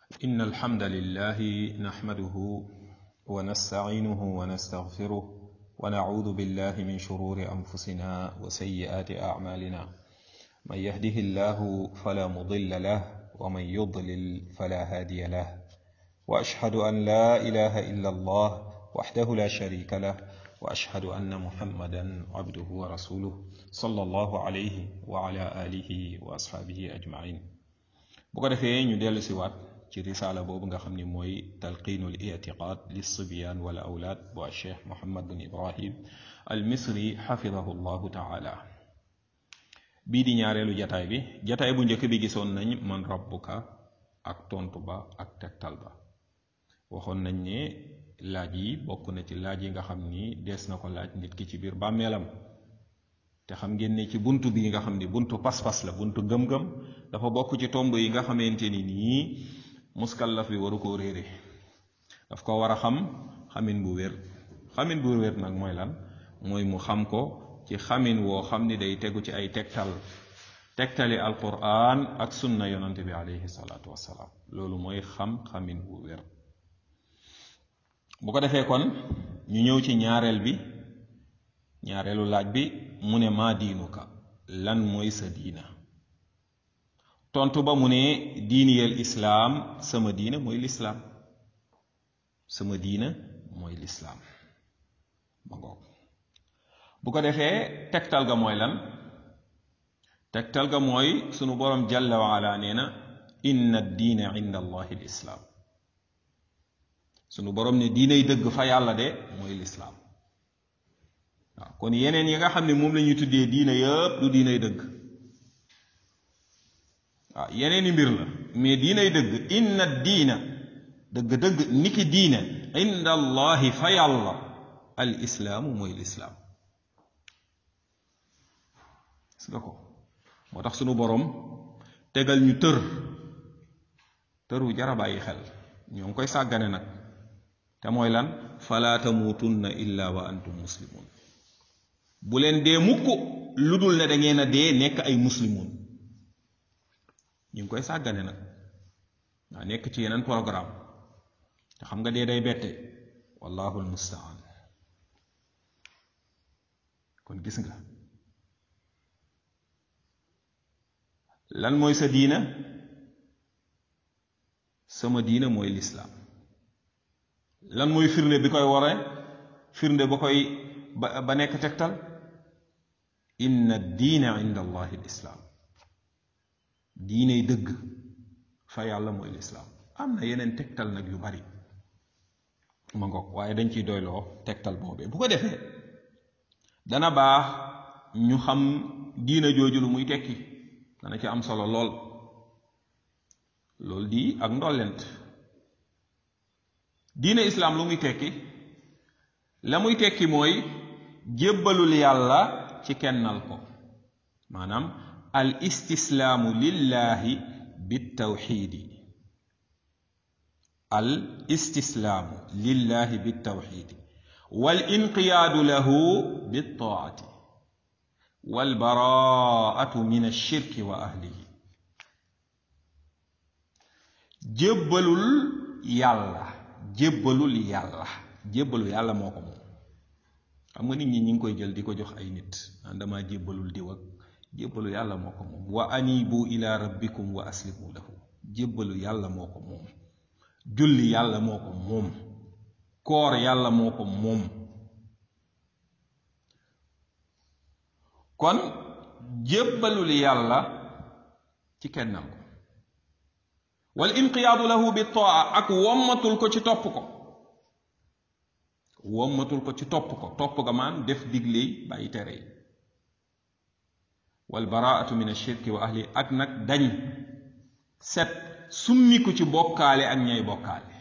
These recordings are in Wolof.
إن الحمد لله نحمده ونستعينه ونستغفره ونعوذ بالله من شرور أنفسنا وسيئات أعمالنا من يهده الله فلا مضل له ومن يضلل فلا هادي له وأشهد أن لا إله إلا الله وحده لا شريك له وأشهد أن محمدا عبده ورسوله صلى الله عليه وعلى آله وأصحابه أجمعين bu ko defee ñu dellu si waat ci risaala boobu nga xam ni mooy talqiinul itiqaad lissibyan wal awlaad bu cheikh mohammad bin ibrahim al misri xafidahu llahu taala bii di ñaareelu jataay bi jataay bu njëkk bi gisoon nañ man rabbuka ak tontu ba ak tegtal ba waxoon nañ ne laaj yi bokk na ci laaj yi nga xam ni dees na ko laaj nit ki ci biir bàmmeelam te xam ngeen ne ci buntu bii nga xam ni buntu pas-pas la buntu gëm-gëm dafa bokk ci tomb yi nga xamante ni nii muskallaf bi waru koo réere daf ko war a xam xamin bu wér xamin bu wér nag mooy lan mooy mu xam ko ci xamin woo xam ni day tegu ci ay tegtal tegtali alquran ak sunna yonante bi alayhi salaatu wassalaam loolu mooy xam xamin bu wér bu ko defee kon ñu ñëw ci ñaareel bi ñaareelu laaj bi mu ne maa diinuka lan mooy sa diina tontu ba mu ne diiniyal islaam sama diina mooy lislaam sama diina mooy lislaam ma ngoog bu ko defee tegtal ga mooy lan tegtal ga mooy sunu borom jalla wa ala nee na inna diina inda allahi lislaam sunu borom ne diinay dëgg fa yàlla de mooy lislaam waaw kon yeneen yi nga xam ne moom la ñuy tuddee diina yëpp du diinay dëgg waaw yeneeni mbir la mais diinay dëgg inna diina dëgg-dëgg niki diina inda allahi fa yàlla al islaamu mooy lislaam gis nga ko moo tax sunu borom tegal ñu tër tër wu jara bàyyi xel ñoo ngi koy sàggane nag te mooy lan fala tamuutunna illa wa antum muslimun bu leen dee mukk lu dul ne da ngeen a dee nekk ay muslimun ñu ngi koy sàggane nag waa nekk ci yeneen programme te xam nga dee day bette wallahu almustaan kon gis nga lan mooy sa diina sama diina mooy lislaam lan mooy firnde bi koy ware firnde ba koy ba ba nekk tegtal inna diina inda allahi lislaam diiney dëgg fa yàlla mooy lislaam am na yeneen tegtal nag yu bari ma ngoog waaye dañ ciy doyloo tegtal boobee bu ko defee dana baax ñu xam diina jooju lu muy tekki dana ci am solo lool loolu di ak ndollent diina islaam lu muy tekki la muy tekki mooy jébbalul yàlla ci kennal ko maanaam al istislaamu lillahi bittawxiidi al istislaamu lillahi bittawxiidi wal inqiyaadu lahu bittaati wal baraatu min alshirki wa ahlihi jébbalul yàlla jébbalul yàlla jébbalu yàlla moo ko moom xam nga nit ñi ñi ngi koy jël di ko jox ay nit naan dama jébbalul diw ak jébbalu yàlla moo ko moom wa anibu ila rabbikum wa aslimu lahu jébbalu yàlla moo ko moom julli yàlla moo ko moom koor yàlla moo ko moom kon jébbalul yàlla ci kennal ko wal inqiyaadu lahu bi taa ak wommatul ko ci topp ko wommatul ko ci topp ko topp ga maan def digley bàyyi tere yi wal baraatu min ashirki wa ahli ak nag dañ set summiku ci bokkaale ak ñay bokkaale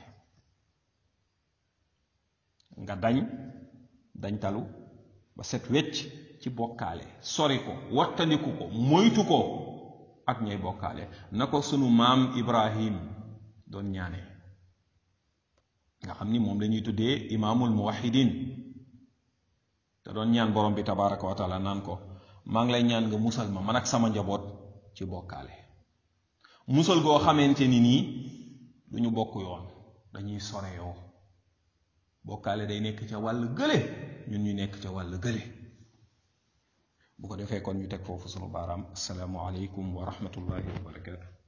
nga dañ dañ talu ba set wecc ci bokkaale sori ko wattandiku ko moytu ko ak ñay bokkaale na ko sunu maam ibrahim doon ñaane nga xam ni moom lañuy tuddee imaamul muwahidin te doon ñaan borom bi tabaraka wa taala naan ko maa ngi lay ñaan nga musal ma man ak sama njaboot ci bokkaale musal goo xamante ni nii du ñu bokk yoon dañuy sore yoo bokkaale day nekk ca wàll gële ñun ñu nekk ca wàll gële bu ko defee kon ñu teg foofu sunu baaraam asalaamu aleykum wa rahmatullahi wa barakaatu